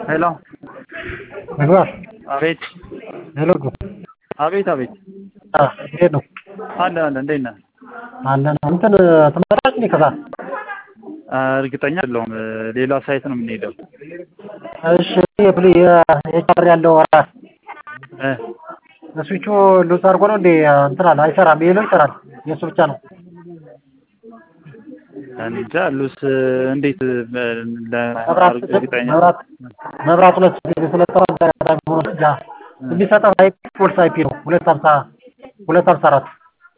ሄሎ ምግባር አቤት ሄሎ አቤት አቤት እንዴት ነው? አለ አለ እንዴት ነህ? አለን እንትን ትመጣለች እንዴ ከዛ? እርግጠኛ አይደለሁም። ሌላ ሳይት ነው የምንሄደው። እሺ የፕሊ የቻር ያለው ራስ እ ስዊቹ ሉዝ አድርጎ ነው እንዴ እንትን አለ አይሰራም። ይሄ ነው ይሰራል። የእሱ ብቻ ነው። እንጃ ሉስ እንዴት መብራት እርግጠኛ መብራት መብራት ሁለት ጊዜ ስለጠራ አጋጣሚ ሆኖ ያ የሚሰጠው አይፒ ፎልስ አይፒ ነው ሁለት ሀምሳ ሁለት ሀምሳ አራት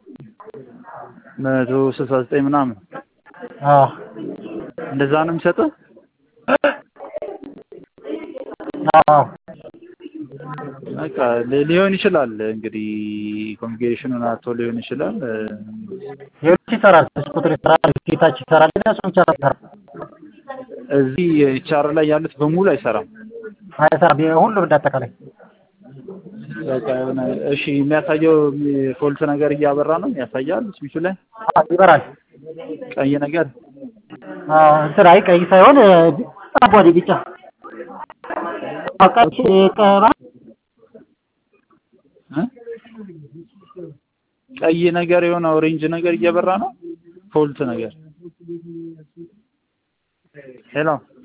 መቶ ስልሳ ዘጠኝ ምናምን አዎ እንደዛ ነው የሚሰጠው። አዎ በቃ ሊ- ሊሆን ይችላል እንግዲህ ኮሚኒኬሽኑን አቶ ሊሆን ይችላል። ሌሎች ይሰራል። ስልክ ቁጥር ይሰራል። ጌታች ይሰራል። ግን እሱ ብቻ ነው የሚሰራው። እዚህ ቻር ላይ ያሉት በሙሉ አይሰራም። አይሰራም። ሁሉም እንዳጠቃላይ በቃ የሆነ እሺ የሚያሳየው ፎልት ነገር እያበራ ነው ያሳያል። ስዊቹ ላይ አዎ፣ ይበራል። ቀይ ነገር አዎ፣ እንትን አይ ቀይ ሳይሆን አቧዴ ቢጫ ቀይ ቀባ እ? ቀይ ነገር የሆነ ኦሬንጅ ነገር እየበራ ነው። ፎልት ነገር ሄሎ